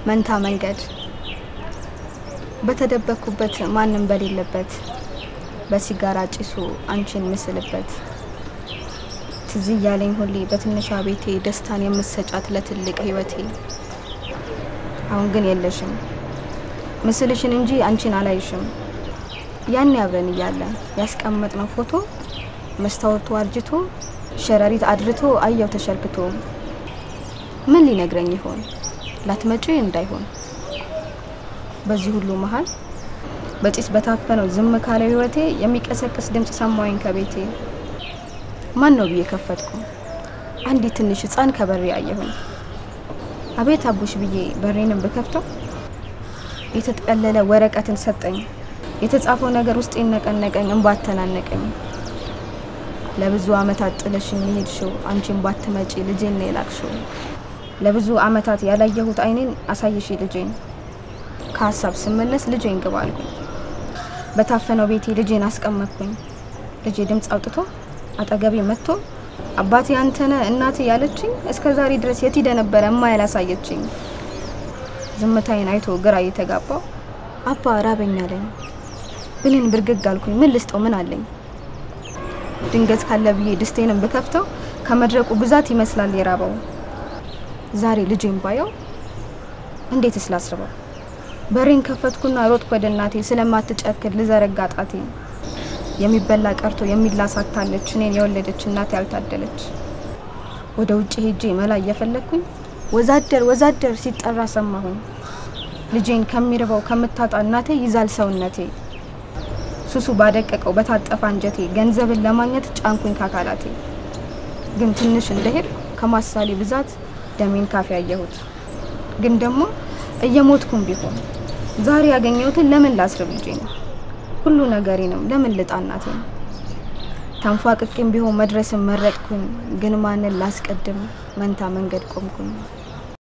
መንታ መንገድ በተደበኩበት ማንም በሌለበት በሲጋራ ጭሱ አንቺን ምስልበት ትዝ እያለኝ ሁሌ በትንሿ ቤቴ ደስታን የምሰጫት ለትልቅ ህይወቴ አሁን ግን የለሽም ምስልሽን እንጂ አንቺን አላይሽም ያኔ አብረን እያለን ያስቀመጥነው ፎቶ መስታወቱ አርጅቶ ሸረሪት አድርቶ አየው ተሸርክቶ ምን ሊነግረኝ ይሆን ላትመጪ እንዳይሆን በዚህ ሁሉ መሀል በጭስ በታፈነው ዝም ካለው ህይወቴ የሚቀሰቅስ ድምፅ ሰማሁኝ ከቤቴ ማን ነው ብዬ ከፈትኩ አንዲት ትንሽ ህፃን ከበሬ አየሁኝ አቤት አቡሽ ብዬ በሬንም ብከፍተው የተጠቀለለ ወረቀትን ሰጠኝ የተጻፈው ነገር ውስጥ ነቀነቀኝ እንባተናነቀኝ ለብዙ አመታት ጥለሽኝ የሄድሽው አንቺን ባትመጪ ልጄን ነው የላክሽው ለብዙ አመታት ያላየሁት አይኔን አሳይሽ ልጄን ከሀሳብ ስመለስ ልጄን ግባ አልኩኝ በታፈነው ቤቴ ልጄን አስቀመጥኩኝ ልጄ ድምፅ አውጥቶ አጠገቤ መጥቶ አባቴ አንተነ እናቴ ያለችኝ እስከ ዛሬ ድረስ የት ሄደ ነበረ እማ ያላሳየችኝ ዝምታዬን አይቶ ግራ እየተጋባው አባ ራበኝ አለኝ ብሌን ብርግግ አልኩኝ ምን ልስጠው ምን አለኝ ድንገት ካለ ብዬ ድስቴንም ብከፍተው ከመድረቁ ብዛት ይመስላል የራበው ዛሬ ልጄን ባየው እንዴት ስላስርበው በሬን ከፈትኩና ሮጥኩ ወደ እናቴ ስለማትጨክል ልዘረጋ ጣቴ የሚበላ ቀርቶ የሚላስ አታለች እኔን የወለደች እናቴ ያልታደለች ወደ ውጭ ሄጄ መላ እየፈለግኩኝ ወዛደር ወዛደር ሲጠራ ሰማሁኝ ልጄን ከሚርበው ከምታጣ እናቴ ይዛል ሰውነቴ ሱሱ ባደቀቀው በታጠፋ አንጀቴ ገንዘብን ለማግኘት ጫንኩኝ ካካላቴ ግን ትንሽ እንደሄድ ከማሳሌ ብዛት ደሜን ካፌ ያየሁት ግን ደግሞ እየሞትኩም ቢሆን ዛሬ ያገኘሁትን ለምን ላስርብ ልጄ ነው ሁሉ ነገሬንም ለምን ልጣ እናቴ ነው ተንፏቅቄም ቢሆን መድረስን መረጥኩኝ ግን ማንን ላስቀድም መንታ መንገድ ቆምኩኝ